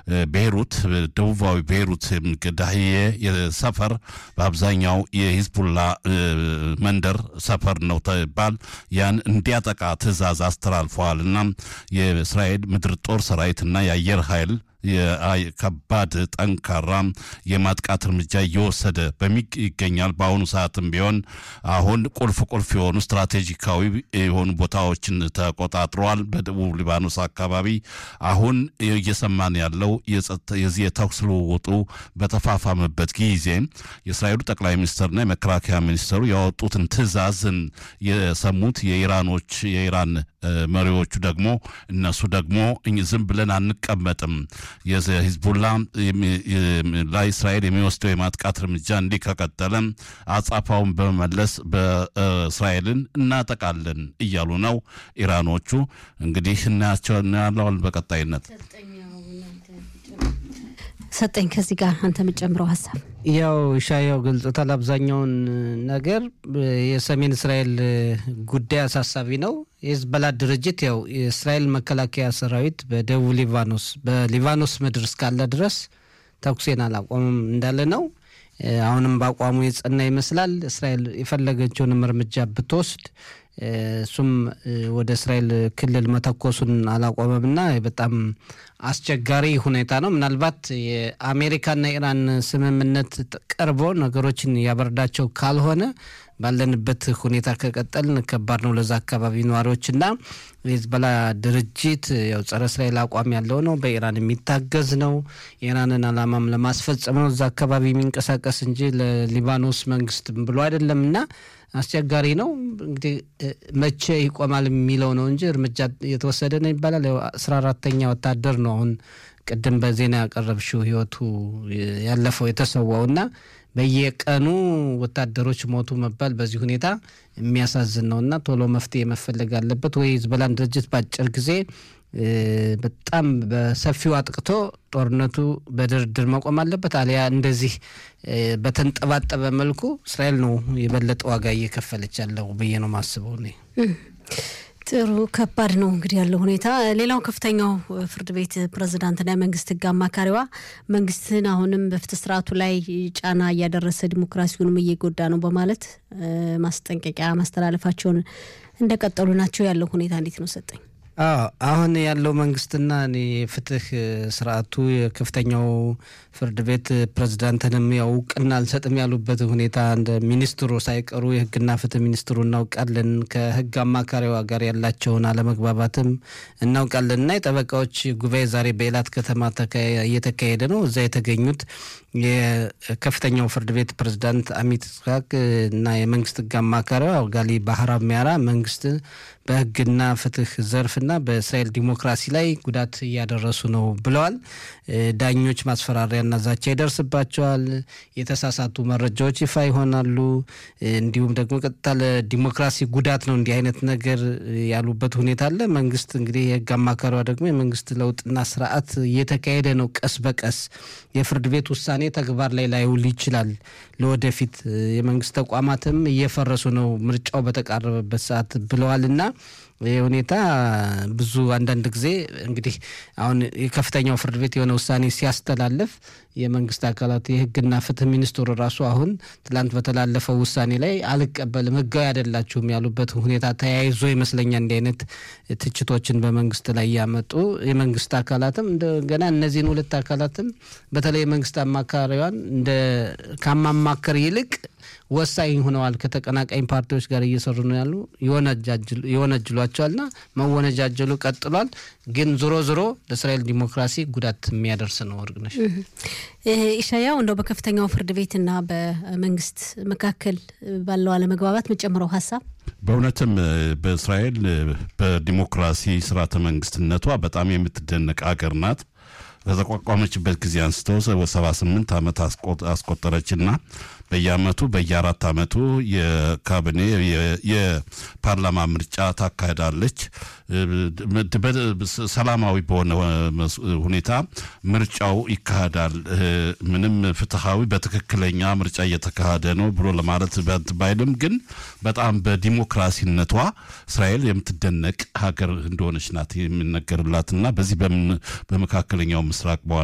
ቤይሩት ደቡባዊ ቤይሩት ዳህዬ ሰፈር በአብዛኛው የሂዝቡላ መንደር ሰፈር ነው ተባል ያን እንዲያጠቃ ትዕዛዝ አስተላልፈዋል እና የእስራኤል ምድር ጦር ሰራዊትና የአየር ኃይል ከባድ ጠንካራ የማጥቃት እርምጃ እየወሰደ ይገኛል። በአሁኑ ሰዓትም ቢሆን አሁን ቁልፍ ቁልፍ የሆኑ ስትራቴጂካዊ የሆኑ ቦታዎችን ተቆጣጥረዋል። በደቡብ ሊባኖስ አካባቢ አሁን እየሰማን ያለው የዚህ የተኩስ ልውውጡ በተፋፋመበት ጊዜ የእስራኤሉ ጠቅላይ ሚኒስትርና የመከላከያ ሚኒስትሩ ያወጡትን ትዕዛዝን የሰሙት የኢራኖች የኢራን መሪዎቹ ደግሞ እነሱ ደግሞ ዝም ብለን አንቀመጥም የሂዝቡላ ላይ እስራኤል የሚወስደው የማጥቃት እርምጃ እንዲህ ከቀጠለ አጻፋውን በመመለስ በእስራኤልን እናጠቃለን እያሉ ነው ኢራኖቹ። እንግዲህ እናያቸው እናያለዋል በቀጣይነት ሰጠኝ ከዚህ ጋር አንተ የምጨምረው ሀሳብ ያው ሻያው ገልጾታል። አብዛኛውን ነገር የሰሜን እስራኤል ጉዳይ አሳሳቢ ነው። የሂዝቦላ ድርጅት ያው የእስራኤል መከላከያ ሰራዊት በደቡብ ሊባኖስ በሊባኖስ ምድር እስካለ ድረስ ተኩሴን አላቆምም እንዳለ ነው። አሁንም በአቋሙ የጸና ይመስላል። እስራኤል የፈለገችውንም እርምጃ ብትወስድ እሱም ወደ እስራኤል ክልል መተኮሱን አላቆመምና በጣም አስቸጋሪ ሁኔታ ነው። ምናልባት የአሜሪካና ኢራን ስምምነት ቀርቦ ነገሮችን ያበርዳቸው ካልሆነ ባለንበት ሁኔታ ከቀጠልን ከባድ ነው ለዛ አካባቢ ነዋሪዎችና የሂዝቦላ ድርጅት ያው ጸረ እስራኤል አቋም ያለው ነው። በኢራን የሚታገዝ ነው። የኢራንን ዓላማም ለማስፈጸም ነው እዛ አካባቢ የሚንቀሳቀስ እንጂ ለሊባኖስ መንግስት ብሎ አይደለም እና አስቸጋሪ ነው። እንግዲህ መቼ ይቆማል የሚለው ነው እንጂ እርምጃ የተወሰደ ነው ይባላል። አስራ አራተኛ ወታደር ነው አሁን ቅድም በዜና ያቀረብሽው ህይወቱ ያለፈው የተሰዋው እና በየቀኑ ወታደሮች ሞቱ መባል በዚህ ሁኔታ የሚያሳዝን ነው እና ቶሎ መፍትሄ መፈለግ አለበት ወይ ሂዝቦላን ድርጅት በአጭር ጊዜ በጣም በሰፊው አጥቅቶ ጦርነቱ በድርድር መቆም አለበት። አሊያ እንደዚህ በተንጠባጠበ መልኩ እስራኤል ነው የበለጠ ዋጋ እየከፈለች ያለው ብዬ ነው ማስበው እኔ። ጥሩ ከባድ ነው እንግዲህ ያለው ሁኔታ። ሌላው ከፍተኛው ፍርድ ቤት ፕሬዝዳንትና የመንግስት ህግ አማካሪዋ መንግስትን አሁንም በፍትህ ስርዓቱ ላይ ጫና እያደረሰ ዲሞክራሲውንም እየጎዳ ነው በማለት ማስጠንቀቂያ ማስተላለፋቸውን እንደቀጠሉ ናቸው። ያለው ሁኔታ እንዴት ነው ሰጠኝ? አሁን ያለው መንግስትና እኔ የፍትህ ስርዓቱ የከፍተኛው ፍርድ ቤት ፕሬዝዳንትንም ያው እውቅና አልሰጥም ያሉበት ሁኔታ እንደ ሚኒስትሩ ሳይቀሩ የህግና ፍትህ ሚኒስትሩ እናውቃለን፣ ከህግ አማካሪዋ ጋር ያላቸውን አለመግባባትም እናውቃለን እና የጠበቃዎች ጉባኤ ዛሬ በኤላት ከተማ እየተካሄደ ነው። እዛ የተገኙት የከፍተኛው ፍርድ ቤት ፕሬዝዳንት አሚት ስሐቅ እና የመንግስት ህግ አማካሪዋ ጋሊ ባህራብ ሚያራ መንግስት በህግና ፍትህ ዘርፍና በእስራኤል ዲሞክራሲ ላይ ጉዳት እያደረሱ ነው ብለዋል። ዳኞች ማስፈራሪያና ዛቻ ይደርስባቸዋል። የተሳሳቱ መረጃዎች ይፋ ይሆናሉ። እንዲሁም ደግሞ ቀጥታ ለዲሞክራሲ ጉዳት ነው እንዲህ አይነት ነገር ያሉበት ሁኔታ አለ። መንግስት እንግዲህ የህግ አማካሪዋ ደግሞ የመንግስት ለውጥና ስርዓት እየተካሄደ ነው ቀስ በቀስ የፍርድ ቤት ውሳኔ ተግባር ላይ ላይውል ይችላል። ለወደፊት የመንግስት ተቋማትም እየፈረሱ ነው ምርጫው በተቃረበበት ሰዓት ብለዋልና ይህ ሁኔታ ብዙ አንዳንድ ጊዜ እንግዲህ አሁን የከፍተኛው ፍርድ ቤት የሆነ ውሳኔ ሲያስተላልፍ የመንግስት አካላት የህግና ፍትህ ሚኒስትሩ ራሱ አሁን ትላንት በተላለፈው ውሳኔ ላይ አልቀበልም፣ ህጋዊ አይደላችሁም ያሉበት ሁኔታ ተያይዞ ይመስለኛል እንዲህ አይነት ትችቶችን በመንግስት ላይ ያመጡ የመንግስት አካላትም እንደገና እነዚህን ሁለት አካላትም በተለይ የመንግስት አማካሪዋን እንደ ከማማከር ይልቅ ወሳኝ ሆነዋል። ከተቀናቃኝ ፓርቲዎች ጋር እየሰሩ ነው ያሉ ይወነጅሏቸዋልና መወነጃጀሉ ቀጥሏል። ግን ዞሮ ዞሮ ለእስራኤል ዲሞክራሲ ጉዳት የሚያደርስ ነው። እርግነሽ ኢሻያው እንደው በከፍተኛው ፍርድ ቤትና በመንግስት መካከል ባለው አለመግባባት መጨምረው ሀሳብ በእውነትም በእስራኤል በዲሞክራሲ ስርዓተ መንግስትነቷ በጣም የምትደነቅ አገር ናት። ከተቋቋመችበት ጊዜ አንስተው ሰባ ስምንት ዓመት አስቆጠረችና በየአመቱ በየአራት አመቱ የካቢኔ የፓርላማ ምርጫ ታካሄዳለች። ሰላማዊ በሆነ ሁኔታ ምርጫው ይካሄዳል። ምንም ፍትሐዊ በትክክለኛ ምርጫ እየተካሄደ ነው ብሎ ለማለት ባይልም ግን በጣም በዲሞክራሲነቷ እስራኤል የምትደነቅ ሀገር እንደሆነች ናት የሚነገርላትና በዚህ በመካከለኛው ምስራቅ በዋና